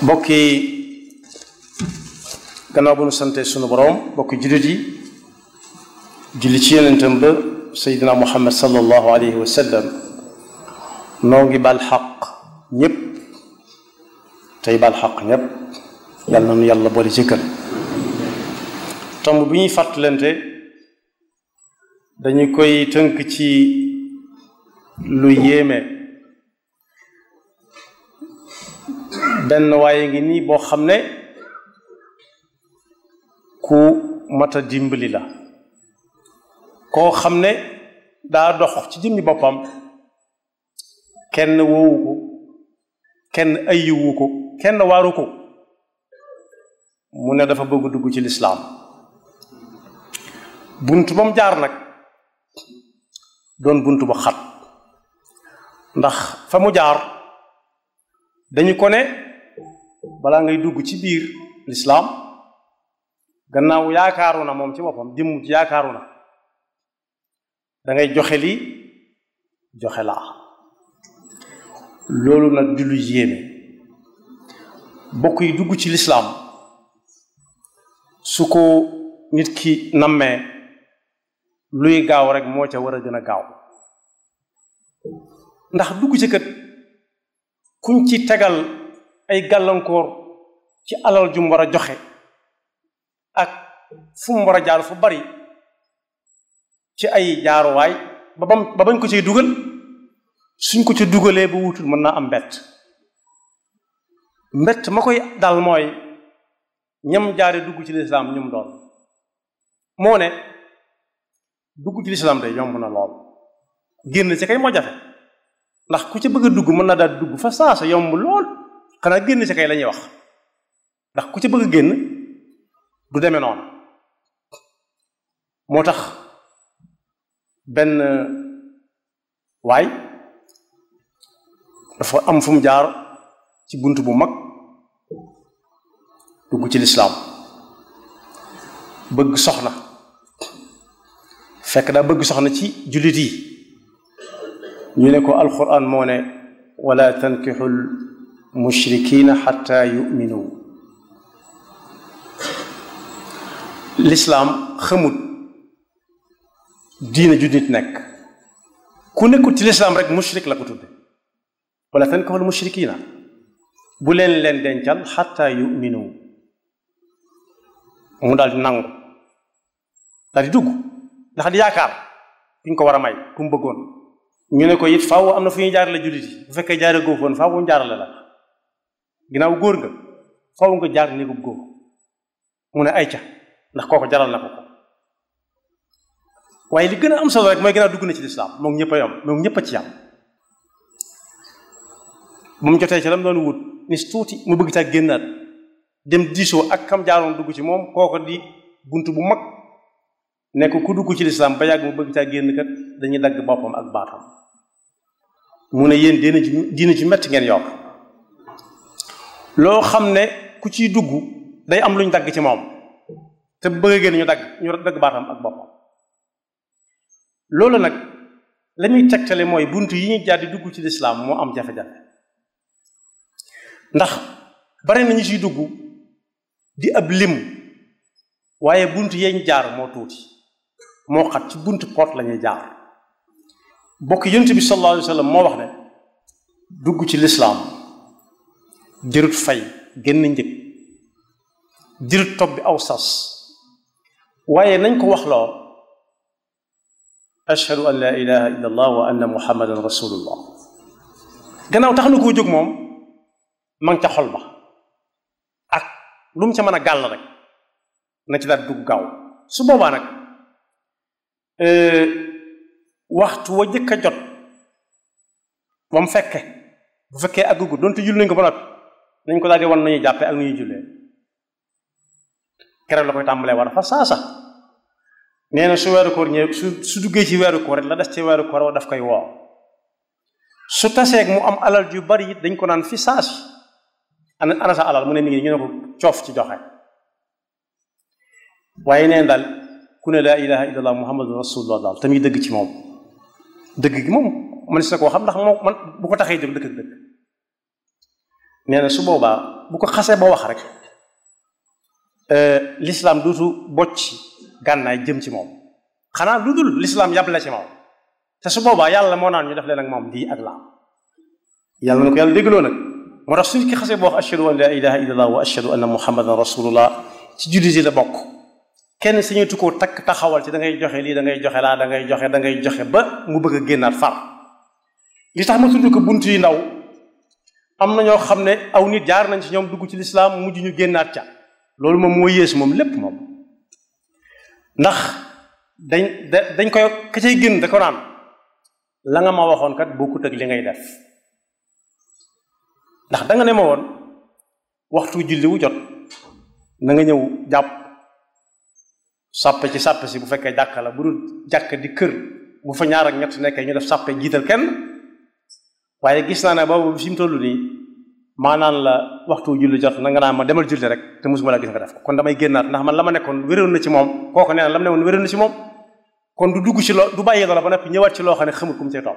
mbokki gannaaw bu nu sante sunu boroom mbokki jullit yi julli ci yonentam ba seydina muhammad sallallahu alayhi wa sallam noo ngi bal xaq ñépp tey bal xaq ñépp yàlla na nu yàlla boole jëkkal tomb bi ñuy fàttalante dañu koy tënk ci lu yéeme benn waaye ngi nii boo xam ne ku mat a dimbali la koo xam ne daa dox ci jëmmi boppam kenn woowu ko kenn ayiwu ko kenn waaru ko mu ne dafa bëgg dugg ci lislaam bunt ba mu jaar nag doon bunt ba xat ndax fa mu jaar dañu ko ne balaa ngay dugg ci biir lislaam gannaaw yaakaaru na moom ci boppam jëmm ci yaakaaru na da ngay joxe lii joxe laa loolu nag di lu yéeme bokk yi dugg ci lislaam su ko nit ki nammee luy gaaw rek moo ca war a gën a gaaw ndax dugg ci kët kuñ ci tegal ay gàllankoor ci alal ju mu war a joxe ak fu mu war a jaar fu bari ci ay jaaruwaay ba bam ba bañ ko cay dugal suñ ko ca dugalee ba wutul mën naa am mbett mbett ma koy dal mooy ñam jaare dugg ci lislaam ñum doon moo ne dugg ci lislaam day yomb na lool génn ci kay moo jafe ndax ku ci bëgg a dugg mën na daal dugg fa saasa yomb lool xanaa génn ci kay la ñuy wax ndax ku ci bëgg a génn du demee noonu moo tax benn waay dafa am fu mu jaar ci bunt bu mag dugg ci lislaam bëgg soxna fekk daa bëgg soxna ci jullit yi ñu ne ko alquran moo ne wala tankixul mushrikina xatta yuminu lislaam xamut diina ju nit nekk ku nekkut ci lislaam rek mushrik la ko tudde wala tankixul mushrikina bu leen leen dencal xatta yuminu mu daal di nangu daal di dugg ndax di yaakaar fi ñu ko war a may ku mu bëggoon ñu ne ko it faaw am na fu ñuy jaarale jullit yi bu fekkee jaare góor foon faaw mu jaarale la ginnaaw góor nga faaw nga jaar néegub góor mu ne ay ca ndax kooko jaral na ko ko waaye li gën a am solo rek mooy ginnaaw dugg na ci lislaam moom ñëpp a yam moom ñëpp a ci yam bu mu jotee ci lam doon wut ni tuuti mu bëgg caa génnaat dem diisoo ak kam jaaroon dugg ci moom kooko di bunt bu mag nekk ku dugg ci lislaam ba yàgg mu bëgg caa génn kat dañuy dagg boppam ak baatam mu ne yéen diina ci diina ci metti ngeen yokk loo xam ne ku ciy dugg day am luñ dagg ci moom te bëgg a génn ñu dagg ñu dagg baatam ak boppam loolu nag la muy tegtale mooy bunt yi ñuy jaar di dugg ci lislaam moo am jafe-jafe ndax bari nañu ciy dugg di ab lim waaye bunt yeñ jaar moo tuuti moo xat ci bunt poot lañuy jaar bokk yonent bi sallallahu alayhi wa sallam moo wax ne dugg ci lislaam jërut fay génn njëg jërut topp bi aw sas waaye nañ ko wax loo ashhadu an la ilaha illa allah wa anna muhammadan rasulullah gannaaw tax na koo jóg moom ma ngi ca xol ba ak lu mu ca mën a gàll rek na ci daal dugg gaaw su boobaa nag waxtu wa jëkk a jot ba mu fekke bu fekkee àggugu donte julli nañ ko ba noppi nañ ko daal di wan nañuy jàppee ak nu ñuy jullee keroog la koy tàmbalee war fa saasa nee na su weeru koor ñëw su su duggee ci weeru koor rek la des ci weeru koor wa daf koy woo su taseeg mu am alal ju bari it dañ ko naan fi saasi ana ana sa alal mu ne mi ngi ñu ne ko coof ci joxe waaye neen daal ku ne laa ilaha illallah muhammadun rasulullah daal te muy dëgg ci moom dëgg gi moom man si na koo xam ndax moom man bu ko taxee jóg dëkk ak dëkk nee na su boobaa bu ko xasee ba wax rek l'islam duutu bocc gànnaay jëm ci moom xanaa lu dul l'islam yàble ci moom te su boobaa yàlla moo naan ñu def leen ak moom lii ak laa yàlla na ko yàlla déggloo nag moo tax suñ ki xasee ba wax ashhadu an la ilaha illallah wa ashhadu anna muhammadan rasulullah ci jullit yi la bokk kenn sañatu koo takk taxawal ci da ngay joxe lii da ngay joxe laa da ngay joxe da ngay joxe ba mu bëgg a génnaat far li tax ma tudd ko bunt yi ndaw am na ñoo xam ne aw nit jaar nañ ci ñoom dugg ci lislaam mujj ñu génnaat ca loolu moom moo yées moom lépp moom ndax dañ da dañ koy ka cay génn da ko naan la nga ma waxoon kat bokkut ak li ngay def ndax da nga ne ma woon waxtu julli wu jot na nga ñëw jàpp sàppe ci sàppe si bu fekkee jàkka la bu dul jàkk di kër bu fa ñaar ak ñett nekkee ñu def sàppe jiital kenn waaye gis naa ne boobu fi mu toll nii maanaan la waxtu julli jot na nga naa ma demal julli rek te mosuma la gis nga def ko kon damay génnaat ndax man la ma nekkoon wéroon na ci moom kooku nee na la ma ne woon wéroon na ci moom kon du dugg ci loo du bàyyi loola ba noppi ñëwaat ci loo xam ne xamul ku mu cay topp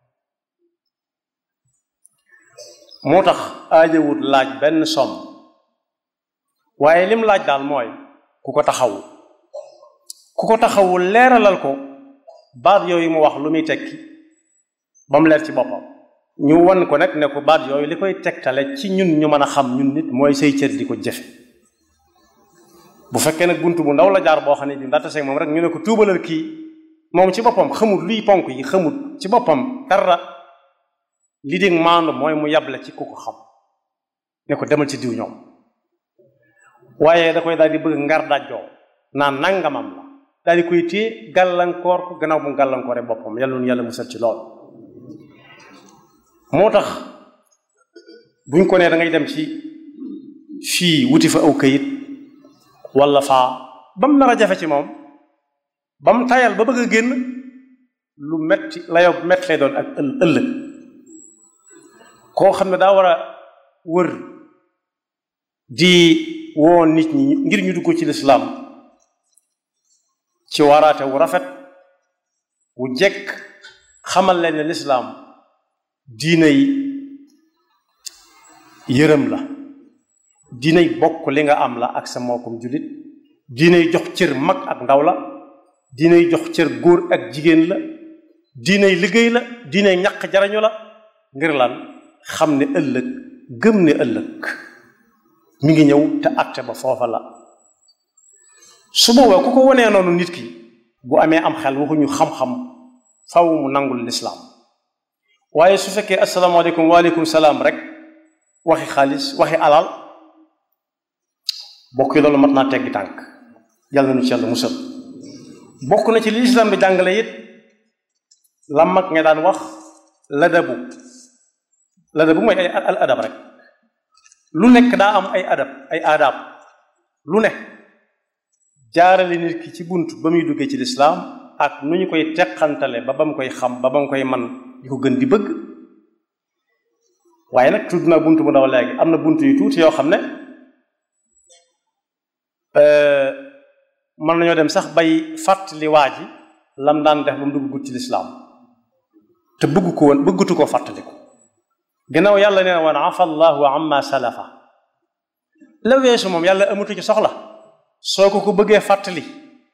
moo tax aajawut laaj benn somm waaye lim laaj daal mooy ku ko taxawu ku ko taxawu leeralal ko baat yooyu mu wax lu muy tekki ba mu leer ci boppam ñu wan ko nag ne ko baat yooyu li koy tegtale ci ñun ñu mën a xam ñun nit mooy say cër di ko jëfe bu fekkee nag bunt bu ndaw la jaar boo xam ne bi ndaxte seeg moom rek ñu ne ko tuubalal kii moom ci boppam xamul luy ponk yi xamul ci boppam dara li dégg maandu mooy mu yable ci ku ko xam ne ko demal ci diw ñoom waaye da koy daal di bëgg ngar dajjoo naan nangamam la daal di koy téye gàllankoor ko gannaaw bu mu gàllankooree boppam yàlla nu yàlla musal ci lool moo tax buñ ko nee da ngay dem ci fii wuti fa aw kayit wala faa ba mu nar a jafe ci moom ba mu tayal ba bëgg a génn lu metti layoo metti lay doon ak ëllëg koo xam ne daa war a wër di woo nit ñi ngir ñu dugg ci lislaam ci waraate wu rafet wu jekk xamal leen ne lislaam diinay yërëm la diinay bokk li nga am la ak sa mbokkum jullit diinay jox cër mag ak ndaw la diinay jox cër góor ak jigéen la diinay liggéey la diinay ñaq jarañu la ngir lan xam ne ëllëg gëm ne ëllëg mi ngi ñëw te atte ba foofa la su boobaa ku ko wanee noonu nit ki bu amee am xel waxuñu xam-xam faw mu nangul lislaam waaye su fekkee asalaamaaleykum waaleykum salaam rek waxi xaalis waxi alal bokk yi loolu mat naa teggi tànk yàlla na nu ci yàlla musal bokk na ci li lislaam bi jàngale it la mag nga daan wax ladabu ladabu mooy ay al adab rek lu nekk daa am ay adab ay aadaab lu ne jaarale nit ki ci bunt ba muy duggee ci lislaam ak nu ñu koy teqantale ba ba mu koy xam ba ba mu koy man di ko gën di bëgg waaye nag tudd naa bunt bu ndaw léegi am na bunt yu tuuti yoo xam ne mën nañoo dem sax bay fàttali waa ji lam daan def ba mu dugg gut ci lislaam te bëgg ko woon bëggatu koo fàttali ko gannaaw yàlla nee na woon afa allahu amma salafa la weesu moom yàlla amatu ci soxla soo ko ko bëggee fàttali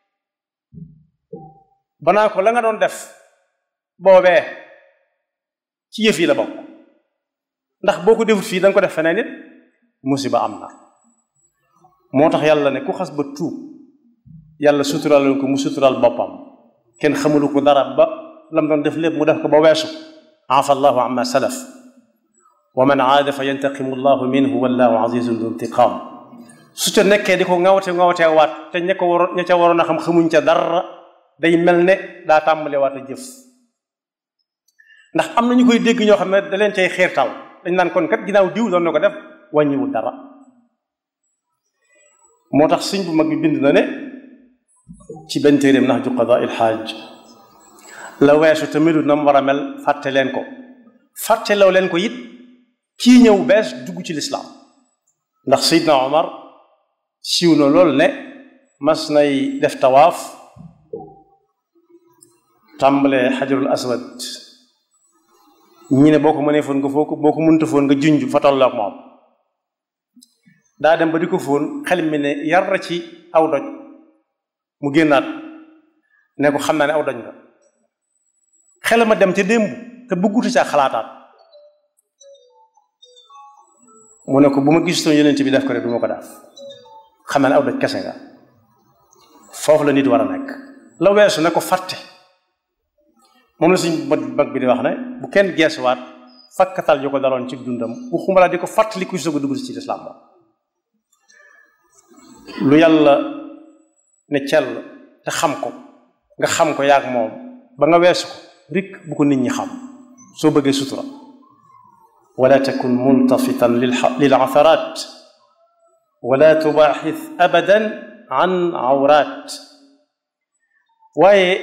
banaa ko la nga doon def boobee ci yëf yi la bokk ndax boo ko defut fii da nga ko def feneen it musiba am na moo tax yàlla ne ku xas ba tuub yàlla suturaal ko mu suturaal boppam kenn xamulu ko dara ba lam doon def lépp mu def ko ba weesu afa allahu amma salaf wa man aada fa yantaqimu llahu minhu wallahu azizun du intiqam su ca nekkee di ko ŋawte ŋawtee waat te ña ko waroon ña ca waroon a xam xamuñ ca dara day mel ne daa tàmbale waat a jëf ndax am na ñu koy dégg ñoo xam ne da leen cay xiirtal dañ naan kon kat ginnaaw diw doon na ko def wàññiwul dara moo tax sëñ bu mag bi bind na ne ci benn téeréem nax ju qadaa il xaaj la weesu te melut na mu war a mel fàtte leen ko fàtteloo leen ko it kii ñëw bees dugg ci lislaam ndax Seydina Omar siiw na lool ne mas nay def tawaaf tàmbalee xajarul aswad ñi ne boo ko mënee foon nga foo ko boo ko mënta foon nga junj fa tolloog moom daa dem ba di ko fóon xel mi ne yar ci aw doj mu génnaat ne ko xam naa ne aw doj nga xel ma dem ca démb te bëggutu ca xalaataat mu ne ko bu ma gistoon yonent bi def ko rek du ma ko daaf xam naa ne aw doj kese nga foofu la nit war a nekk la weesu ne ko fàtte moom la suñ mag bi di wax ne bu kenn geesuwaat fakkatal yu ko daloon ci dundam waxuma la di ko fàttali kuy soog a dugg ci lislaam moom lu yàlla ne cell te xam ko nga xam ko yaag moom ba nga weesu ko rik bu ko nit ñi xam soo bëggee sutura wala takun multafitan lil atharat wala tubaaxis abadan an awraat waaye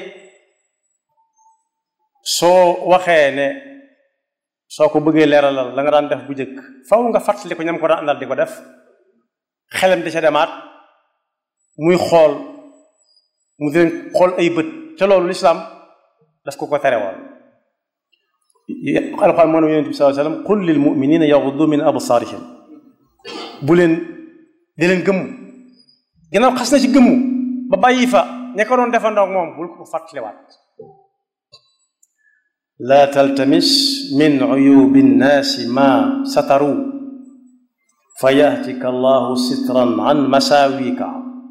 soo waxee ne soo ko bëggee leeralal la nga daan def bu njëkk faw nga fàttali ko ñam ko daan àndal di ko def xelam di ca demaat muy xool mu di leen xool ay bët te loolu lislaam daf ko ko tere woon alxuraan moo ne yonent bi sallallahu alayhi wasallam qul lil muminina yaghuddu min absaarihim bu leen di leen gëmm ginnaaw xas na ci gëmmu ba bàyyi fa ña ko doon defandoog moom bul ko fàttaliwaat laa taltamis min uyubi nnaasi ma sataru fa yahtika allahu sitran an masaawika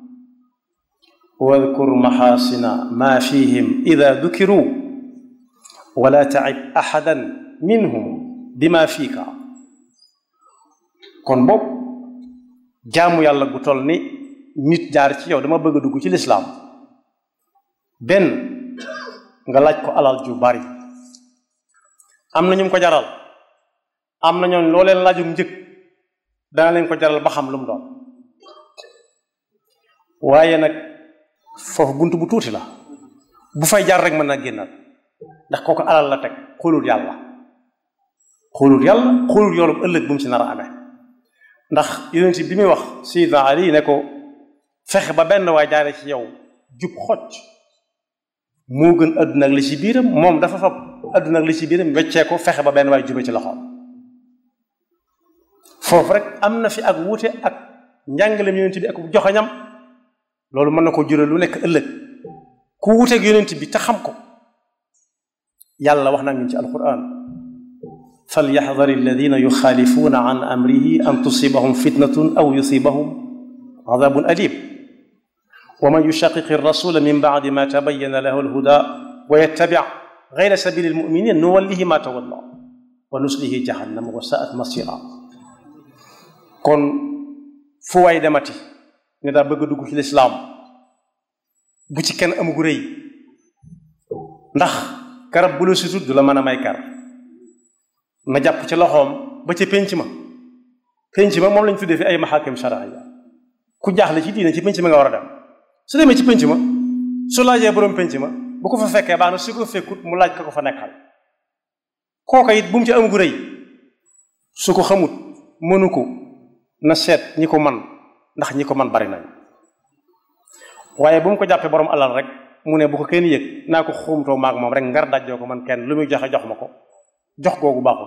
wadkur maxaasina ma fihim ida dukiru wala tacib axadan minhum bima fiika kon boog jaamu yàlla gu toll ni nit jaar ci yow dama bëgg a dugg ci lislaam benn nga laaj ko alal ju bari am na ñu ko jaral am na ñooñ loo leen laajum njëkk dana leen ko jaral ba xam lu mu doon waaye nag foofu bunt bu tuuti la bu fay jaar rek mën na génnaat ndax kooku alal la teg xoolul yàlla xoolul yàlla xoolul yoolum ëllëg bu mu ci nar a amee ndax yonent bi muy wax Sayyidina Ali ne ko fexe ba benn waay jaare ci yow jub xocc moo gën àdduna ak li ci biiram moom dafa fab àdduna ak li ci biiram weccee ko fexe ba benn waay jube ci loxoom foofu rek am na fi ak wuute ak njàngaleem yonent bi ak joxañam loolu mën na ko jural lu nekk ëllëg ku wuuteeg yonent bi te xam ko yàlla wax na ñu ci alquran falyaxdar alladina yuxaalifuuna an amrihi an tusibahum fitnatun aw yusibahum adabun alim wa man yushaqiqi rasula min bacdi ma tabayana lahu alhuda wa yattabic gayra sabili almuminin nuwallihi ma tawalla wa nuslihi jahannama wa saat masira kon fu waay demati ne daa bëgg a dugg ci lislaam bu ci kenn amugu rëy ndax garab bu la sutut du la mën a may kar na jàpp ci loxoom ba ca pénc ma pénc ma moom lañ tuddee fi ay maxaakim sharaaya ku jaaxle ci diine ci pénc ma nga war a dem su demee ci pénc ma su laajee borom pénc ma bu ko fa fekkee baax na su ko fekkut mu laaj ka ko fa nekkal kooka it bu mu ci amugu rëy su ko xamut mënu ko na seet ñi ko man ndax ñi ko man bari nañ waaye bu mu ko jàppee borom alal rek mu ne bu ko kenn yëg naa ko xuumtoo maag moom rek ngar dajjoo ko man kenn lu muy joxe jox ma ko jox googu baaxul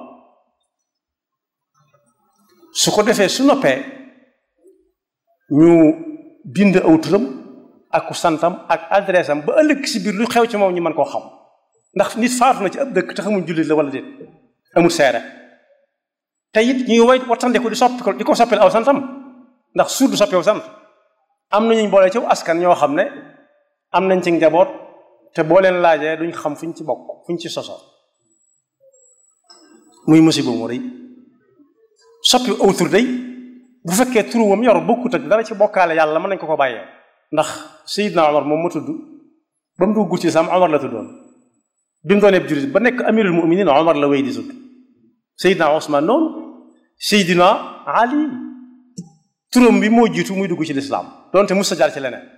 su ko defee su noppee ñu bind aw turam ak santam ak adresse am ba ëllëg si biir lu xew ci moom ñu mën koo xam ndax nit faatu na ci ab dëkk te xamuñ jullit la wala déet amul seere te it ñuy way wattandiku di soppi ko di ko soppil aw santam ndax suur du soppi aw sant am na ñu boole ci askan ñoo xam ne am nañ ci njaboot te boo leen laajee duñ xam fuñ ci bokk fuñ ci sosoo muy musiba mu rëy soppi aw tur day bu fekkee turu wam yor bokkut ak dara ci bokkaale yàlla mën nañ ko ko bàyyee ndax Seydina Omar moom ma tudd ba mu dugg ci sam Omar la tuddoon bi mu doonee jullit ba nekk amirul muminin Omar la wéy di tudd Seydina Ousmane noonu Seydina Ali turam bi moo jiitu muy dugg ci lislaam doonte mus sa jaar ci leneen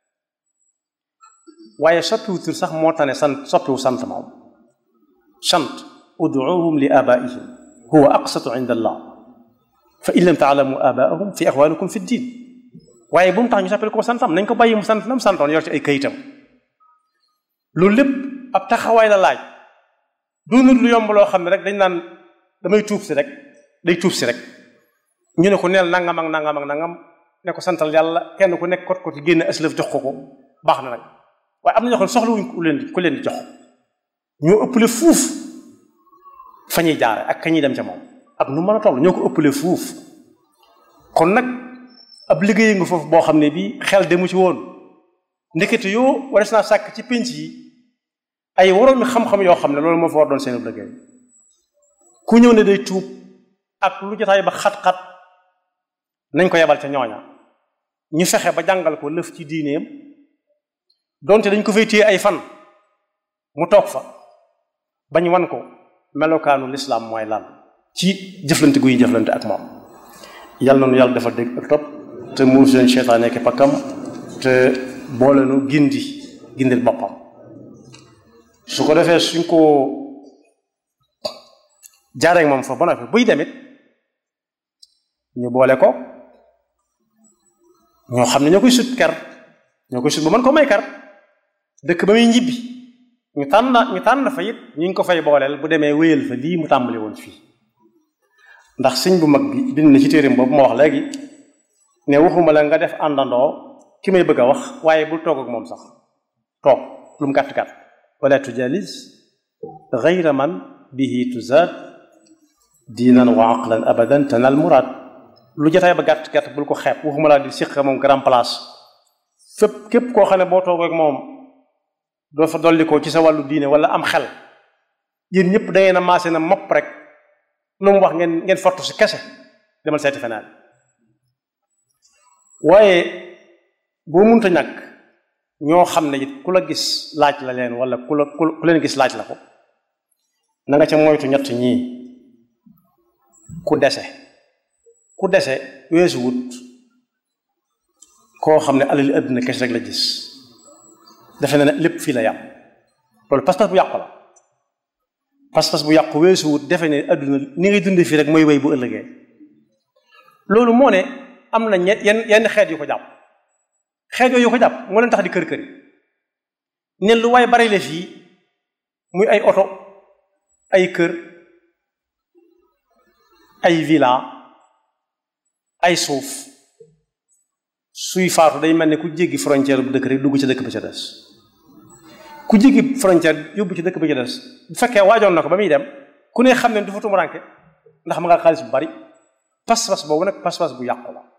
waaye soppiwu tur sax moo tane sant soppiwu sant moom sant ud'uuhum li abaihim huwa aqsatu inda allah fa in lam taalamu abaahum fi ixwaanikum fi ddin waaye bu mu tax ñu soppil ko santam nañ ko bàyyi mu sant nam santoon yor ci ay kayitam loolu lépp ab taxawaay la laaj doonul lu yomb loo xam ne rek dañ naan damay tuub si rek day tuub si rek ñu ne ko neel nangam ak nangam ak nangam ne ko santal yàlla kenn ku nekk kot kot génne aslëf jox ko ko baax na nag waaye am na ñoo xam ne soxlawuñ ku leen di ku leen di jox ñoo ëppale fuuf fa ñuy jaare ak ka ñuy dem ca moom ak nu mën a toll ñoo ko ëppale fuuf kon nag ab liggéey nga foofu boo xam ne bii xel demu ci woon ndekete yoo wares naa sàkk ci pénc yi ay waroomi xam-xam yoo xam ne loolu moo fa war doon seen liggéey ku ñëw ne day tuub ak lu jotaay ba xat-xat nañ ko yebal ca ñooña ñu fexe ba jàngal ko lëf ci diineem donte dañ ko fay téye ay fan mu toog fa bañ wan ko melokaanu lislaam mooy lan ci jëflante guy jëflante ak moom yàlla noonu yàlla dafa dégg ak topp te muur seen seytaane nekk pakkam te boole nu gindi gindil boppam su ko defee suñ ko jaaree moom fa ba noppi buy demit ñu boole ko ñoo xam ne ñoo koy sut ker ñoo koy sut ba mën ko may kar dëkk ba muy ñibbi ñu tànn ñu tànn fa it ñu ngi ko fay booleel bu demee wéyal fa lii mu tàmbali woon fii ndax sëñ bu mag bi bind na ci téereem boobu ma wax léegi ne waxuma la nga def àndandoo ki may bëgg a wax waaye bul toog ak moom sax toog lu mu gàtt gàtt wala tujalis gayra man bihi tuzaad diinan wa aqlan abadan tanal muraad lu jotaay ba gàtt gàtt bul ko xeeb waxuma laa di siq moom grand place fépp képp koo xam ne boo toog ak moom doo fa dolli ko ci sa wàllu diine wala am xel yéen ñëpp da ngeen a maase na mopp rek lu mu wax ngeen ngeen fortu si kese demal seeti feneen waaye boo munta ñàkk ñoo xam ne it ku la gis laaj la leen wala ku la ku leen gis laaj la ko na nga ca moytu ñett ñii ku dese ku dese weesu wut koo xam ne alali àddina kese rek la gis defe na ne lépp fii la yam loolu pas-pas bu yàqu la pas-pas bu yàqu weesu wut defe ne àdduna ni ngay dundee fii rek mooy wéy bu ëllëgee loolu moo ne am na ñet yenn yenn xeet yu ko jàpp xeet yooyu yu ko jàpp moo leen tax di kër kër yi ne lu waay bari la fii muy ay oto ay kër ay villa ay suuf suy faatu day mel ne ku jéggi frontière bu dëkk rek dugg ci dëkk ba ca des ku jéggi frontière yóbbu ci dëkk ba ca des bu fekkee waajoon na ko ba muy dem ku ne xam ne du fa tumuranke ndax ma nga xaalis bu bari pas-pas boobu nag pas-pas bu yàqu la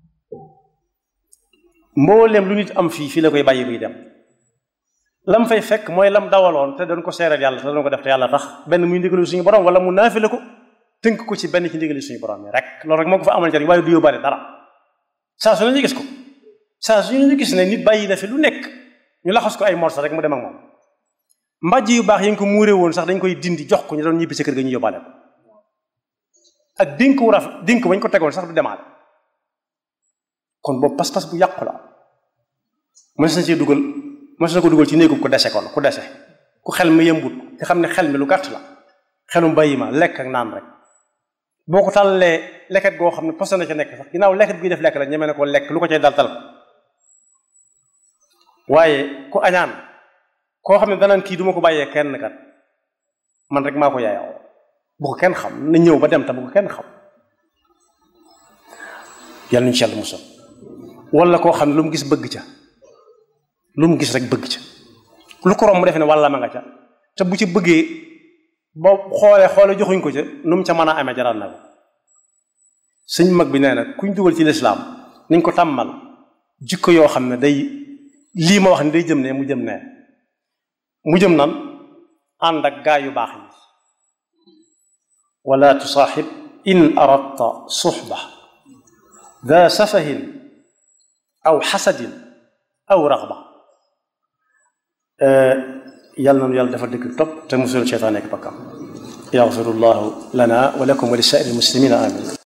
mbooleem lu nit am fii fii la koy bàyyi buy dem lam fay fekk mooy lam dawaloon te doon ko seeral yàlla te doon ko def te yàlla tax benn muy ndigalu suñu borom wala mu naafile ko tënk ko ci benn ci ndigalu suñu borom yi rek loolu rek moo ko fa amal njariñ waaye du yóbbaale dara saa su ne ñu gis ko saa su ñu gis ne nit bàyyi na fi lu nekk ñu laxas ko ay morsa rek mu dem ak moom mbàjj yu baax yi nga ko muuree woon sax dañ koy dindi jox ko ñu doon ñibbi sa kër ga ñu yóbbaale ko ak dénk wu raf dénk bañ ko tegoon sax du demaale kon boobu pas-pas bu yàqu la mës na cee dugal mës na ko dugal ci néegu ko dese kon ku dese ku xel mi yëmbut nga xam ne xel mi lu gàtt la xelum bàyyi ma lekk ak naan rek boo ko tàllee leket goo xam ne poste na ca nekk sax ginnaaw leket guy def lekk la ñeme ne ko lekk lu ko cay dal tal ko waaye ku añaan koo xam ne danaan kii duma ko bàyyee kenn kat man rek maa ko yaayoo bu ko kenn xam na ñëw ba dem ta bu ko kenn xam yàlla nañu ci yàlla musal wala koo xam ne lu mu gis bëgg ca lu mu gis rek bëgg ca lu ko romb mu defe ne wàlla ma nga ca te bu ci bëggee ba xoolee xoolee joxuñ ko ca nu mu ca mën a amee jaral na ko sëñ mag bi nee na kuñ dugal ci lislaam niñ ko tàmmal jikko yoo xam ne day lii ma wax ni day jëm ne mu jëm ne mu jëm nan ànd ak gaa yu baax yi wala tusaaxib in aradta suxba daa safahin aw xasadin aw raxba yàlla nanu yàlla dafa dëkk topp te musul seytaan nekk bakkam yaxfirullahu lana wa lakum wa li saa'iri muslimina amin